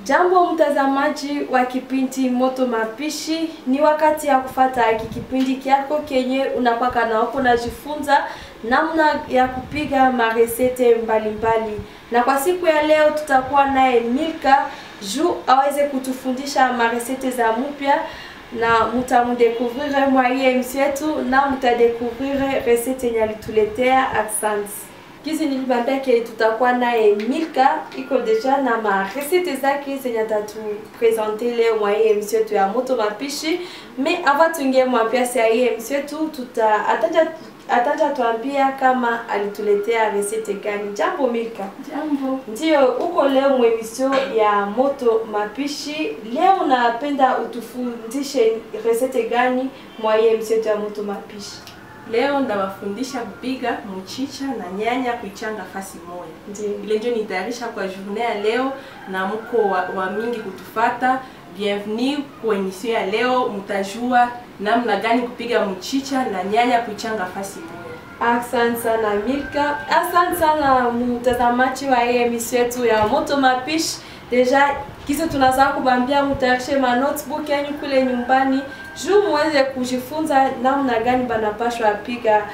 Jambo mtazamaji wa kipindi Moto Mapishi, ni wakati ya kufata hiki kipindi kyako kenye unakwaka na wako najifunza namna ya kupiga maresete mbalimbali, na kwa siku ya leo tutakuwa naye Milka juu aweze kutufundisha maresete za mpya na mutamudekuvrire mwaye emission yetu na mutadekuvrire resete yenye alituletea. Asante. Kizi nilibambia ke tutakuwa naye Milka iko deja na ma recette zake zenye atatupresente leo mwa hii emission yetu ya Moto Mapishi. Me avant tuingie mwapiasi ya hii emission yetu, tuta ataja ataja tuambia kama alituletea recette gani. Jambo Milka. Jambo. Ndio, uko leo mwemission ya Moto Mapishi. Leo unapenda utufundishe recette gani mwa hii emission yetu ya Moto Mapishi? Leo ndawafundisha kupiga mchicha na nyanya kuichanga fasi moja. Ndio. Ile ndio nitayarisha kwa journée ya leo na mko wa, wa mingi kutufata. Bienvenue kwa emission ya leo, mtajua namna gani kupiga mchicha na nyanya kuichanga fasi moja. Asante sana Milka, asante sana mtazamaji wa hii emission yetu ya Moto Mapishi. Deja kisa tunazaa kubambia mutayarishe ma notebook yenu kule nyumbani juu muweze kujifunza namna gani banapashwa piga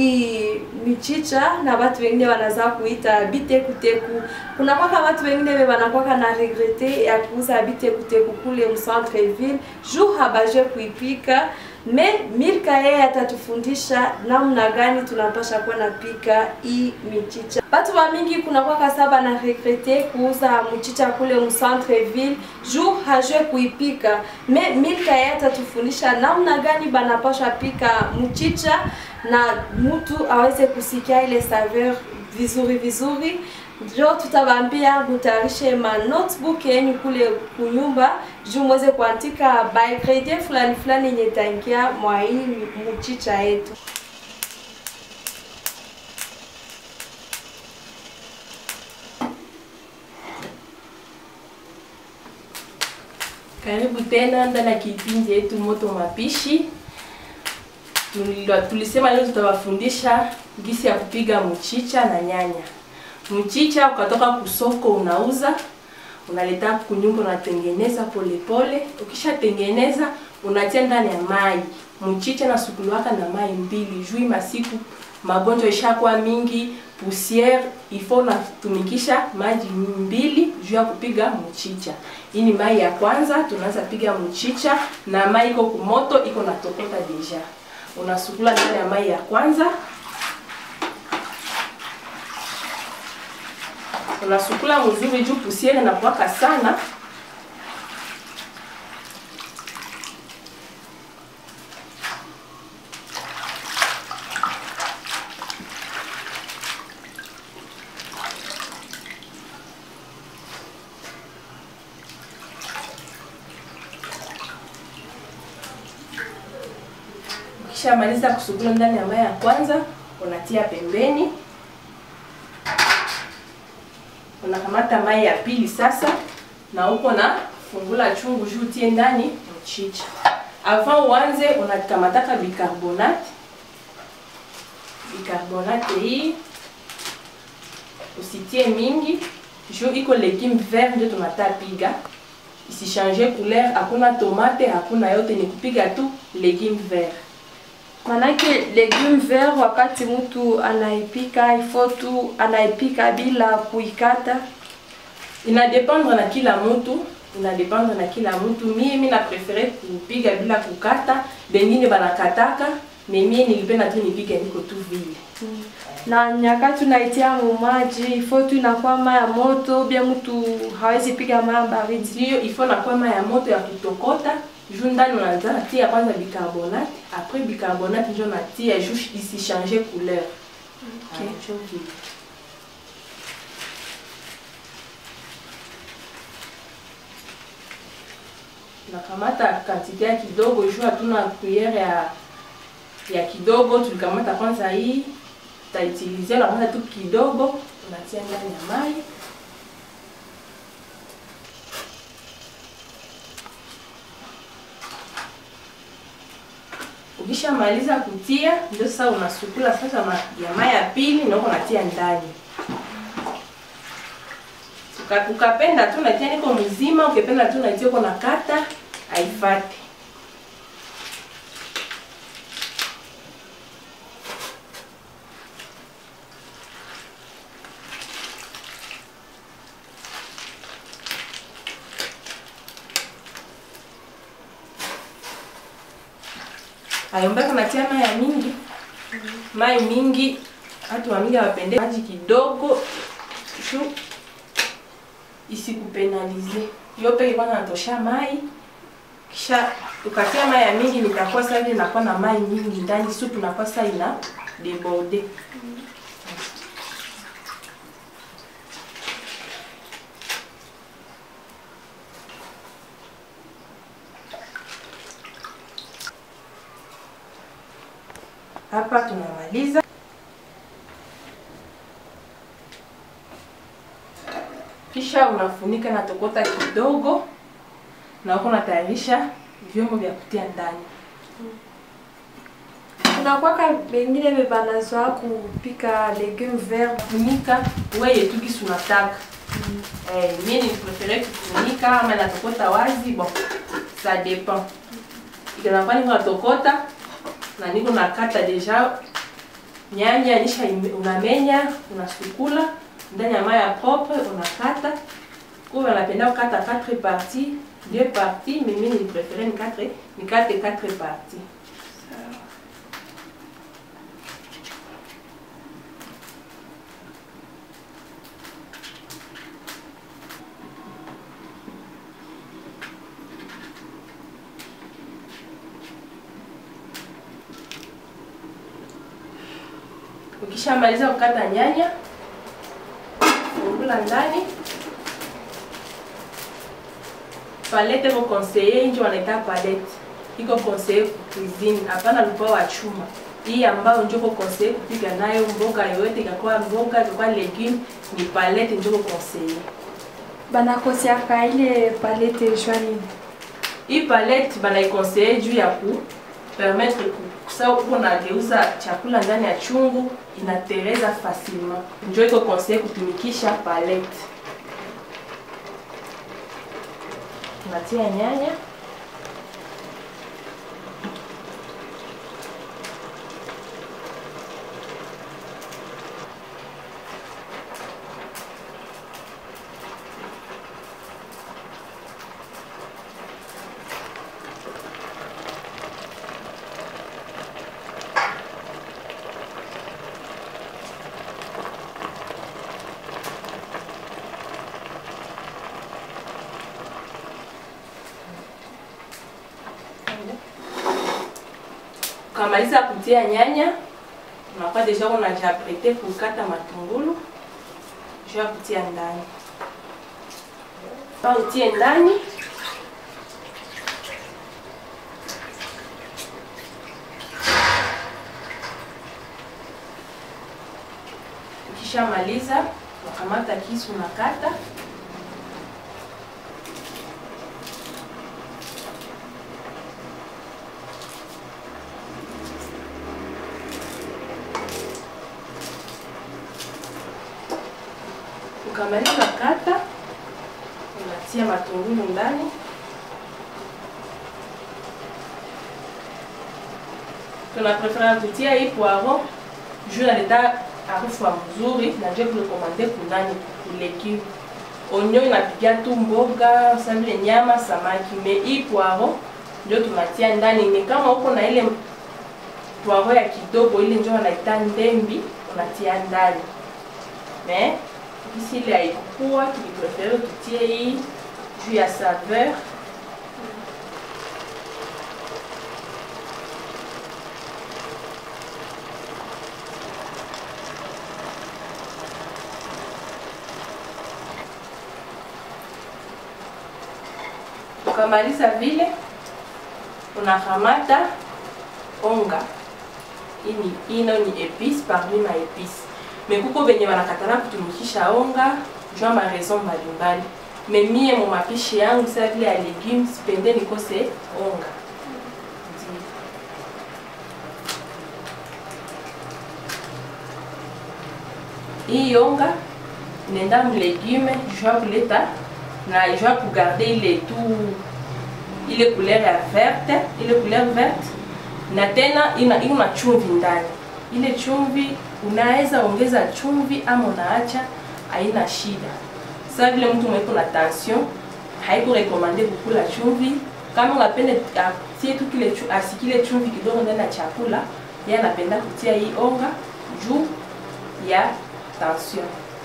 hii michicha na watu wengine wanazaa kuita bitekuteku. Kuna kwaka watu wengine we wanakwaka na regrete ya kuuza bitekuteku kule mcentre ville juu habaje kuipika me Milka yeye atatufundisha namna gani tunapasha kuwa napika hii michicha. Watu wa mingi kuna kwaka saba na regrete kuuza mchicha kule mcentre ville juu hajue kuipika. Me Milka yeye atatufundisha namna gani banapasha pika mchicha na mtu aweze kusikia ile saveur vizuri vizuri ndio tutawambia mutayarishe ma notebook yenu kule kunyumba juu mweze kuandika by ingredient fulani fulani yenye itaingia mwa hii mchicha yetu. Karibu tena ndani ya kipindi yetu Moto Mapishi. Tulilo- Tulisema leo tutawafundisha gisi ya kupiga mchicha na nyanya. Mchicha ukatoka kusoko unauza, unaleta kunyumba, unatengeneza polepole. Ukishatengeneza unatia ndani ya mai. Mchicha na sukuluwaka na mai mbili juu masiku magonjwa ishakuwa mingi, poussiere, ifo unatumikisha maji mbili juu ya kupiga mchicha. Hii ni mai ya kwanza, tunaanza piga mchicha na mai iko kumoto, iko natokota deja. Unasukula ndani ya mai ya kwanza, unasukula mzuri juu pusiere na kuwaka sana. Ukishamaliza kusugula ndani ya mai ya kwanza, unatia pembeni. Unakamata mai ya pili sasa, na huko na fungula chungu juu tie ndani mchicha. Avant uanze, unakamataka bicarbonate. Bicarbonate hii usitie mingi juu iko legume vert ndio tunatapiga isichange couleur. Hakuna tomate, hakuna yote, ni kupiga tu legume vert. Manake legume vert wakati mtu anaipika ifo tu anaipika bila kuikata. inadependre na kila mtu inadependre na kila mtu mie mi na prefere kupiga bila kukata bengine banakataka me mie nilipenda tu nipige niko tu vile Na nyakati unaitia mumaji ifo tu inakuwa mai ya moto, bia mtu hawezi piga mai ya baridi. ndio ifo nakwama ya moto ya kutokota juu ndani unaanza natia kwanza bicarbonate après bicarbonate njo natia juu isichange couleur Okay. Ah, njo vile. nakamata kantite ya kidogo juu hatuna cuillere ya ya kidogo tulikamata kwanza hii tutautilize nakamata tu kidogo unatia ndani ya mai ukishamaliza kutia ndio sasa unasukula sasa ma, ya mai ya pili na uko unatia ndani Uka- ukapenda tu natia niko mzima, ukipenda tu natia uko na kata haifate. ayombaka natia mai ya mingi mai mingi watu wa mingi hawapende maji kidogo shu isikupenalize yo peke kwanza natosha mai kisha ukatia mai ya mingi nitakuwa sasa hivi nakuwa na mai mingi ndani supu nakuwa sasa ina deborde hapa tunamaliza kisha unafunika na tokota kidogo na uko unatayarisha vyombo vya kutia ndani kunakwaka bengine bebanazoa kupika legume vert funika weye tu kisi unataka eh, mie ni prefere kufunika ama natokota wazi bon ça dépend ikanakuwa niko natokota na niko nakata deja nyanya nisha ime- unamenya unasukula ndani ya mai ya propre unakata kuwa napenda kukata 4 parties deux parties mais mimi ni prefere nikate nikate 4 parties Ukishamaliza kukata nyanya, fungula ndani. Palette iko conseiller, nje wanaita palette. Iko conseiller cuisine, hapana lupa wa chuma. Hii ambayo ndio iko conseiller kupika nayo mboga yoyote, ikakuwa mboga, ikakuwa legume, ni palette ndio iko conseiller. banakosiaka ile palete jwanini Hii palette banaikonseille juu ya ku permettre kusa uko nageuza chakula ndani ya chungu inatereza facilement. Njo iko conseille kutumikisha palette. Unatia nyanya ukamaliza kutia nyanya, unakuwa deja unajiaprete kukata matungulu juu ya kutia ndani. Ba utie ndani ukishamaliza unakamata kisu unakata ukamaliza kata, unatia matungulu ndani, tuna prefera kutia hii poivron juu inaleta harufu ya mzuri na ndio kurekomande kunani kulegume. Onyo inapigia tu mboga sa vile nyama, samaki, me hii poivron ndio tunatia ndani. Ni kama uko na ile poivron ya kidogo, ile ndio wanaita ndembi, unatia ndani me Ici, il a ikukua, tuliprefere tutie hii juu ya saveur. Ukamaliza vile, unakamata onga. Hii ni hii nayo ni epice parmi ma epice me kuko benye banakatala kutumikisha onga jua ma raison mbalimbali me mie mu mapishi yangu sa vile ya legume sipende nikose onga Ndiyo. hii onga inaenda mlegume jua kuleta na jua kugarde ile tu ile couleur ya verte ile couleur verte na tena ina ina chumvi ndani ile chumvi unaweza ongeza chumvi ama unaacha haina shida sa vile mtu mweko na tension haiko rekomande kukula chumvi kama unapenda atie tu kile chu, asikile chumvi kidogo ndani ya chakula yeye anapenda kutia hii onga juu ya tension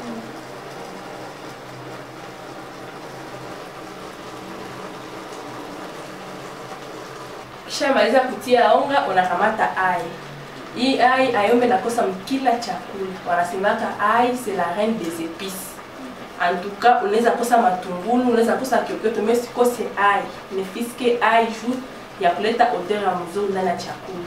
kisha maliza kutia onga unakamata ai hii ai ayombe nakosa mkila chakula wanasemaka ai c'est la reine des épices en tout cas unaweza kosa matungulu unaweza kosa kyokyoto mais sikose ai nefiske ai juu ya kuleta odeur ya mzuri ndani ya chakula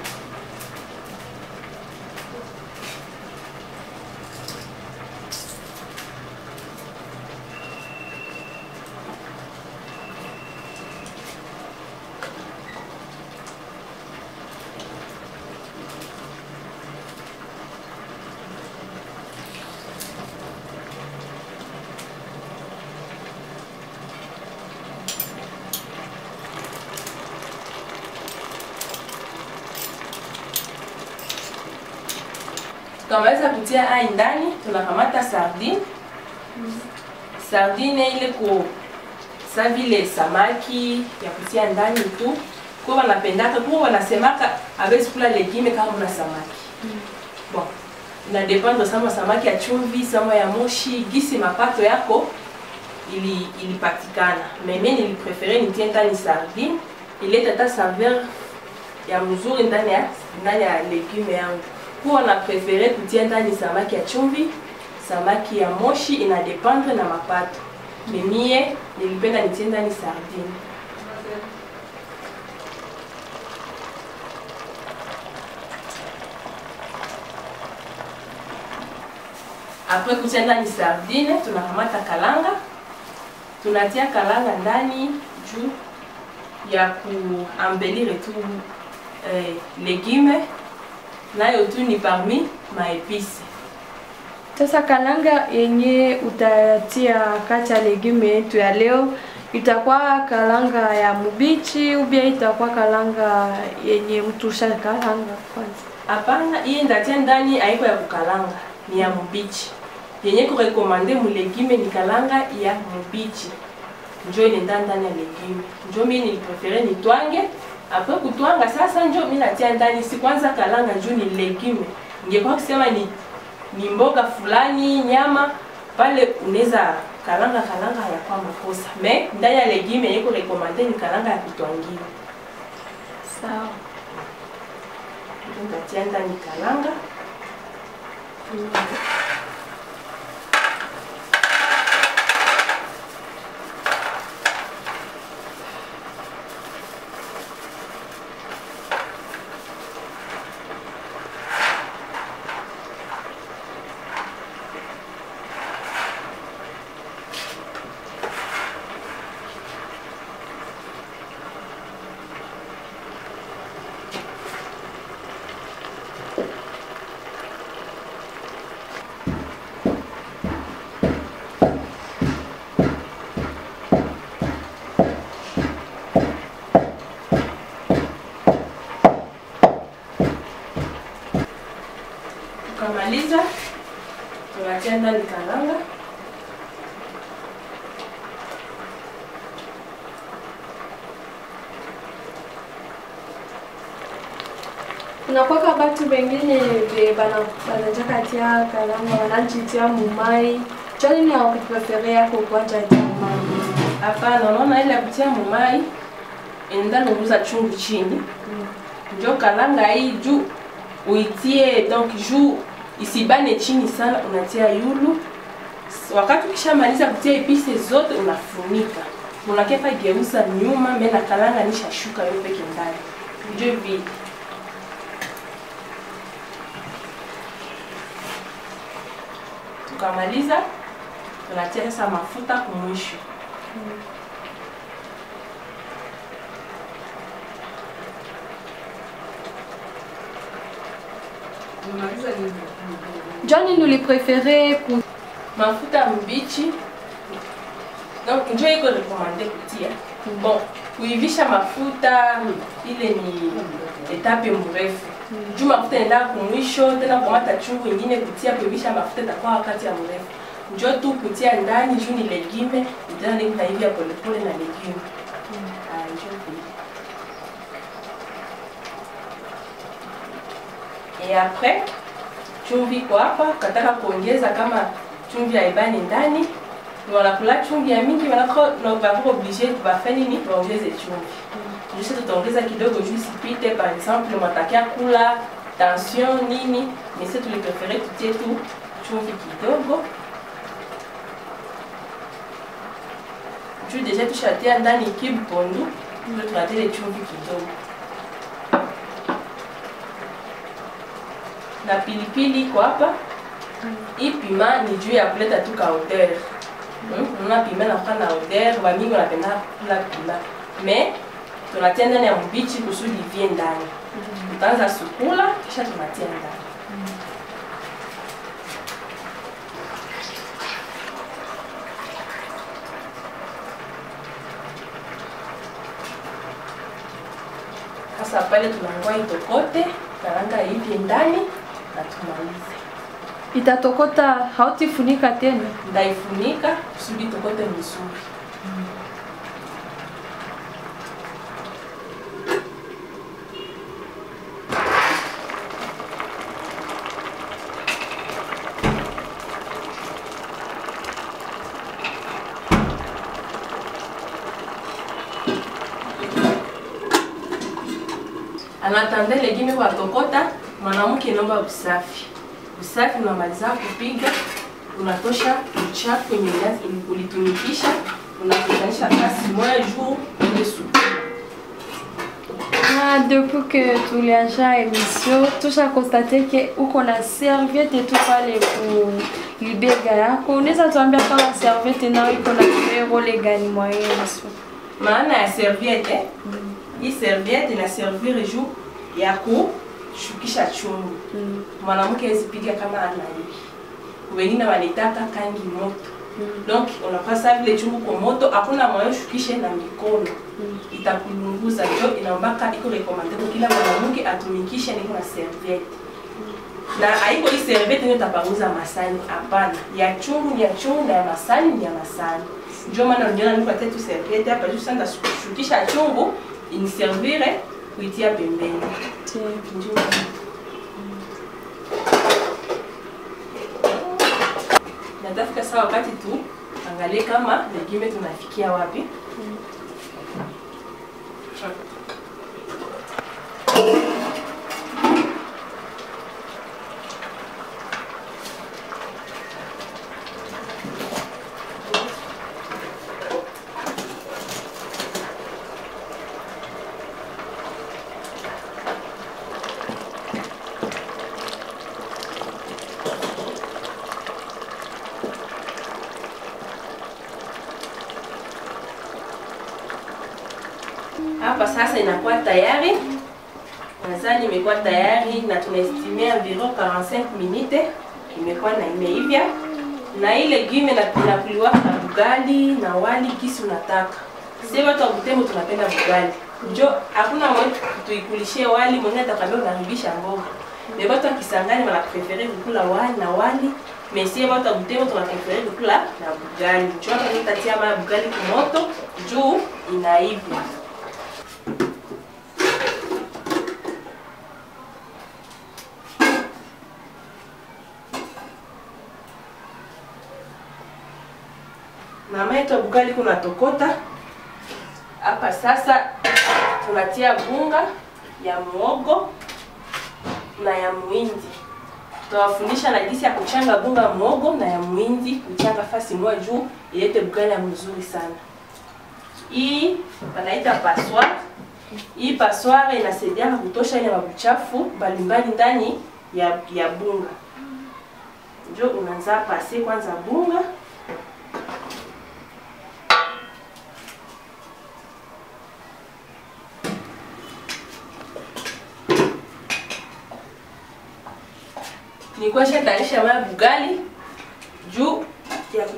tukamaliza kutia ai ndani tunakamata sardine sardine ile ko sa vile samaki ya kutia ndani tu ko wanapendaka ko wanasemaka awezi kula legime kama muna samaki bon ina dependre sama samaki ya chumvi sama ya moshi gisi mapato yako ili ilipatikana meme niliprefere nitie ndani sardine ileta ta saveur ya mzuri ndani ya ndani ya legume yangu huwa na prefere kutia ndani samaki ya chumvi samaki ya moshi ina dependre na mapato memie nilipenda nitie ndani sardine apres kutia ndani sardine tunakamata kalanga tunatia kalanga ndani juu ya kuambelire tu eh, legume nayo tu ni parmi maepisi Sasa kalanga yenye utatia kati ya legume yetu ya leo itakuwa kalanga ya mubichi ubia itakuwa kalanga yenye mtu ushakalanga kwanza? hapana hii ndatia ndani haiko ya kukalanga ni ya mubichi yenye kurekomande mulegume ni kalanga ya mubichi njo inenda ndani ya legume njo mi niliprefere nitwange apres kutwanga sasa njo mi natia ndani si kwanza kalanga juu ni legume ingekuwa kusema ni ni mboga fulani nyama pale unaweza kalanga kalanga hayakuwa makosa me ndani ya legume yenye kurekomande ni kalanga ya kutwangiwa Sawa. nitatia ndani kalanga tukamaliza tunatia ndani kalanga kunakwaka batu bengine be bana banajaka tia kalanga wanajitia mumai cho nini hawakuprefere yako kwanja tia mumai hapana unaona ile ya kutia mumai enda nunguza chungu chini njo kalanga hii juu uitie donc juu isibane chini sana unatia yulu wakati ukishamaliza kutia epise zote unafunika unakepa geuza nyuma me na kalanga nishashuka yo peke ndani njo vile tukamaliza tunatia sasa mafuta kumwisho jo nini uliprefere ku mafuta mbichi donc njo iko rekomande kutia bon kuivisha mafuta ile ni etape mrefu juu mafuta enda kumwisho tena kukamata chungu ingine kutia kuivisha mafuta itakuwa wakati ya mrefu njo tu kutia ndani juu ni legume itana ni kunaivya polepole na legume Ah, njo vile. et après chumvi iko hapa kataka kuongeza kama chumvi haibani ndani wanakula chumvi ya mingi wanako wako oblige bafanye nini waongeze chumvi juste tutaongeza kidogo juu isipite par exemple matakia kula tension nini mais si tuliprefere tutie tu chumvi kidogo juu deja tushatia ndani kibu pondu ndio tunatia ile chumvi kidogo na pilipili iko hapa hii pima ni juu ya kuleta tu ka odeur Hmm? Unaona pima inakuwa na odeur, wamingi wanapenda kula pima mais tunatia ndani ya mbichi kusudi ivie ndani. Tutaanza sukula kisha tunatia ndani. Sasa pale tunangoa itokote, karanga ivie ndani na tumalize. Itatokota, hautifunika tena. Ndaifunika kusudi itokote vizuri. anatanda legime kwa tokota, mwanamke inaomba usafi. Usafi unamaliza kupiga, unatosha uchafu kwenye viazi ulitumikisha, unakutanisha kasi moja juu ile supu. Ah, depuis que tulianja emission tusha konstate ke uko na serviette tu pale ku libega yako. Unaweza tuambia kama serviette nayo iko na role gani mwa hii emission? Maana ya serviette, hii serviette ina servir juu ya kushukisha chungu. Mm. Mwanamke hawezi piga kama ana hivi. Wengine wanitaka kangi moto. Donc unapasa vile chungu kwa moto, hakuna mwayo shukishe na mikono itakulunguza. Ndio inaombaka iko recommended kwa kila mwanamke atumikishe niko na serviette na haiko hii serviette ndio itapanguza masani. Hapana, ya chungu ni ya chungu na ya masani ni ya masani. Ndio maana unaona niko tu serviette hapa juu sasa shukisha chungu iniservire kuitia pembeni. Tiens. Ndio. natafika saa wakati tu angalie kama legume tunafikia wapi. Hapa sasa inakuwa tayari, nadhani imekuwa tayari na tunaestimia environ 45 minute imekuwa na imeivya, na ile legume na inakuliwa na bugali na wali kisi unataka. Sisi watu wa Butembo tunapenda bugali, njo hakuna mwe tuikulishie wali, mwingine atakwambia unaribisha mboga. Mais watu wa Kisangani wanaprefere kukula wali na wali, mais sisi watu wa Butembo tunaprefere kukula na bugali. Njo hapa tutatia maya bugali kumoto juu inaivya. mama yetu bugali kuna tokota hapa sasa tunatia bunga ya muogo na ya muindi tutawafundisha na jinsi ya kuchanga bunga muogo na ya muindi kuchanga fasi moja juu ilete bugali ya mzuri sana hii wanaita passoir hii passoir inasaidia kutosha ile mabuchafu mbalimbali ndani ya, ya bunga njo unaanza pase kwanza bunga nilikuwa shatayarisha maya bugali juu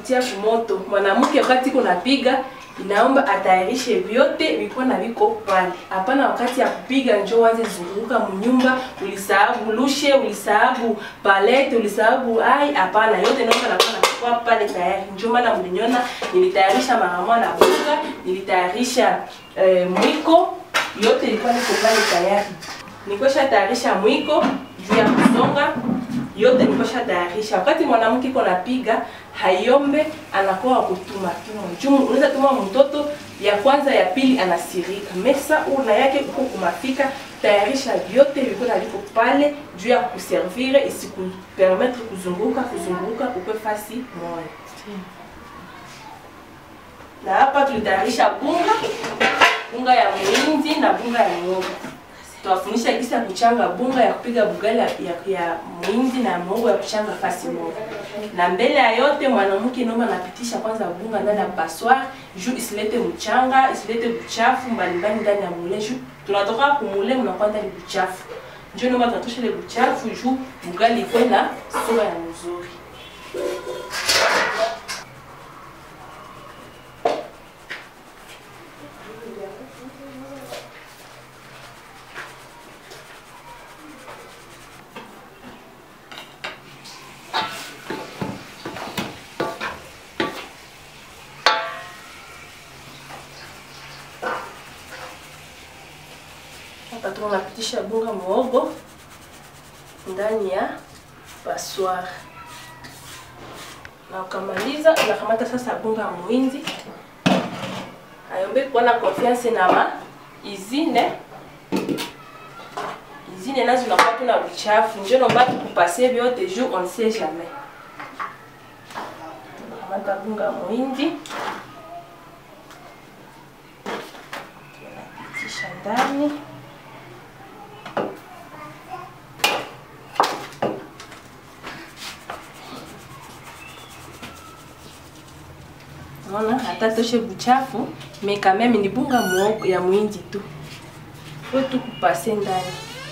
kutia kumoto. Mwanamke wakati kunapiga inaomba atayarishe vyote viko na viko pale. Hapana wakati ya kupiga njoo waze zunguka mnyumba, ulisahabu lushe, ulisahabu palete, ulisahabu ai. Hapana, yote naomba nakuwa nakuwa pale tayari. Njoo maana mliniona nilitayarisha mahamwa na bunga, nilitayarisha eh, mwiko, yote ilikuwa niko pale tayari. Nikosha tayarisha mwiko juu ya kusonga yote nikosha tayarisha. Wakati mwanamke iko napiga hayombe, anakuwa wa kutuma tuma juu, unaweza tuma mtoto ya kwanza ya pili anasirika mesa una yake uko kumafika, tayarisha vyote viko na viko pale juu ya kuservire, isikupermettre kuzunguka kuzunguka ukwe fasi moja. Na hapa tulitayarisha bunga bunga ya muhindi na bunga ya muhogo tuwafundisha jinsi ya kuchanga bunga ya kupiga bugali ya, ya, ya muhindi na muhogo ya kuchanga fasi moja. Na mbele ya yote mwanamke naomba anapitisha kwanza bunga ndani ya passoir juu isilete mchanga, isilete buchafu mbalimbali ndani ya mule juu tunatoka kumule mnakuwa ndani buchafu. Njoo naomba tunatosha ile buchafu juu bugali ikuwe na sura ya mzuri. Hapa tunapitisha bunga muhogo ndani ya passoir, na ukamaliza unakamata sasa bunga ya muhindi. Ayombe kuwa na confiance na ma izine izine nazo unakuwa tu na buchafu, njo nomba tukupase vyote juu on sait jamais. Tunakamata bunga ya muhindi tunapitisha ndani Unaona hata toshe buchafu mais quand même ni bunga muhogo ya muhindi tu. Faut tu kupase ndani.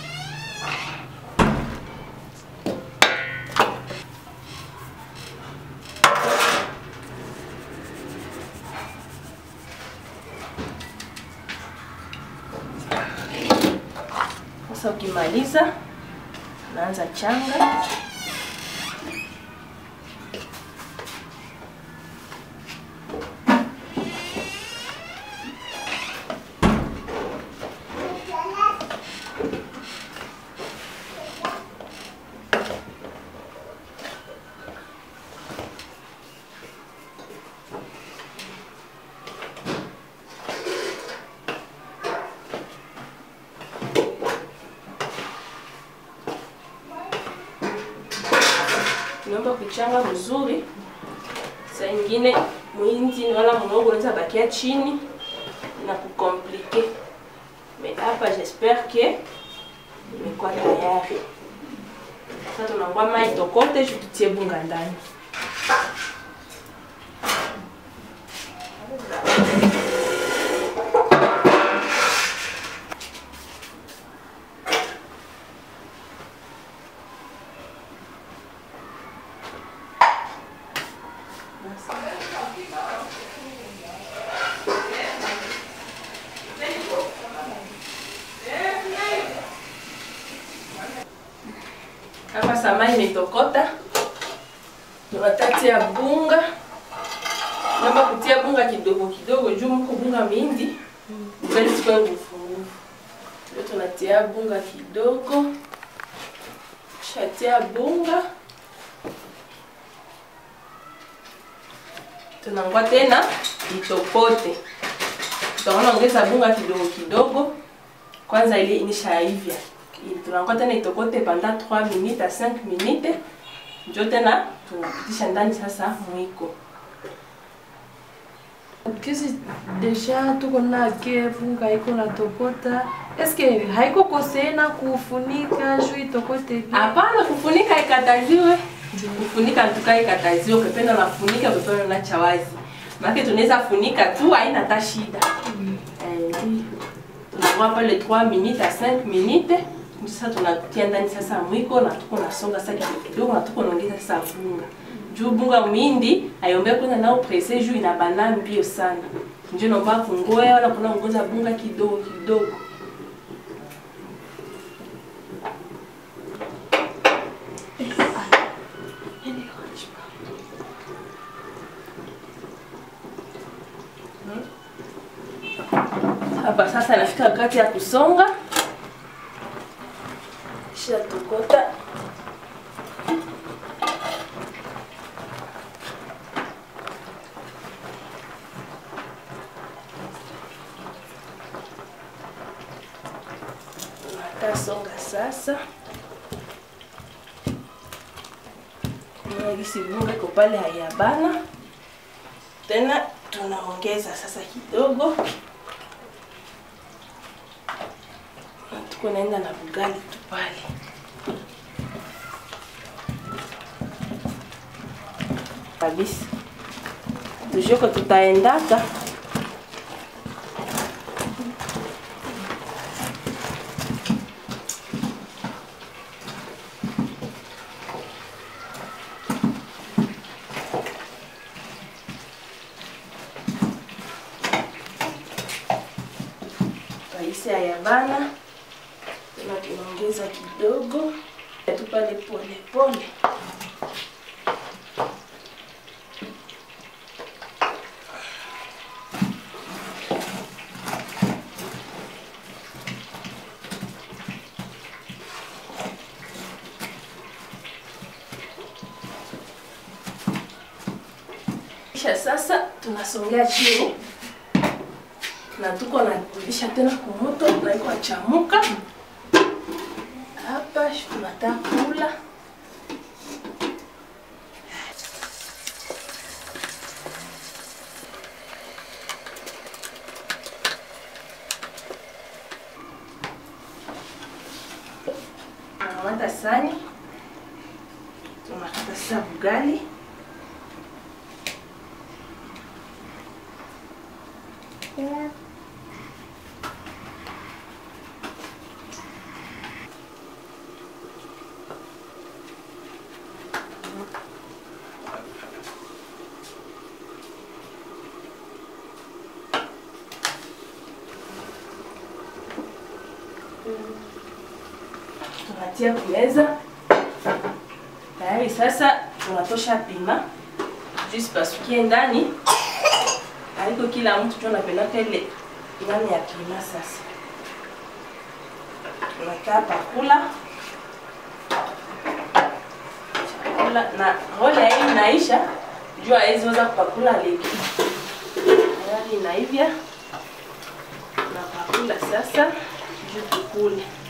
Sasa ukimaliza naanza changa. Naomba kuchanga vizuri. Saa ingine muhindi wala muhogo unaweza bakia chini na kukomplike. Mais hapa j'espère que imekuwa tayari. Sasa tunangwa mai tokote juu tutie bunga ndani. Hapa samai imetokota, tunatatia bunga. Naomba kutia bunga kidogo kidogo juu mko bunga mingi, ugali sikwe nguvu nguvu. Ndio tunatia bunga kidogo, shatia bunga, tunangwa tena itokote. Tutaona ongeza bunga kidogo kidogo, kwanza ile inishaivya tunakuwa tena itokote pendant 3 minutes à 5 minutes, njo tena tunapitisha ndani sasa mwiko. Kisi deja tuko na ke bunga iko na tokota. Eske haiko kosee na kufunika juu itokote bien? Hapana, kufunika ikataziwe, kufunika tuka ikataziwe, ukipenda unafunika, ukipenda unaacha wazi, maana tunaweza funika tu, haina hata shida. Eh, ndio. tunakuwa pale 3 minutes à 5 minutes sasa tunatia ndani sasa mwiko na tuko nasonga sasa kidogo kidogo na tuko naongeza sasa bunga juu bunga mwindi ayombe kwenda nao presse juu inabana mbio sana njo naomba kungoya wala kuna ngoza bunga kidogo kidogo hapa sasa nafika wakati ya kusonga kisha tokota natasonga sasa gisi bunga iko pale hayabana tena tunaongeza sasa kidogo Na tuko naenda na bugali tu pale kabisa tujoko tutaendaka raisi ayabana tena tunaongeza kidogo tu pale pole pole kisha sasa tunasongea chini na tuko narudisha tena kumoto na iko achamuka hapa tunataka kula tunamata sani tunakata sasa bugali tunatia kumeza tayari. Sasa tunatosha pima juu sipasukie ndani, haiko kila mtu tu anapendaka ile ndani ya pima. Sasa tunataa pakula chakula na role ya hii inaisha juu hawezi weza kupakula leki tayari inaivya na pakula sasa juu tukule.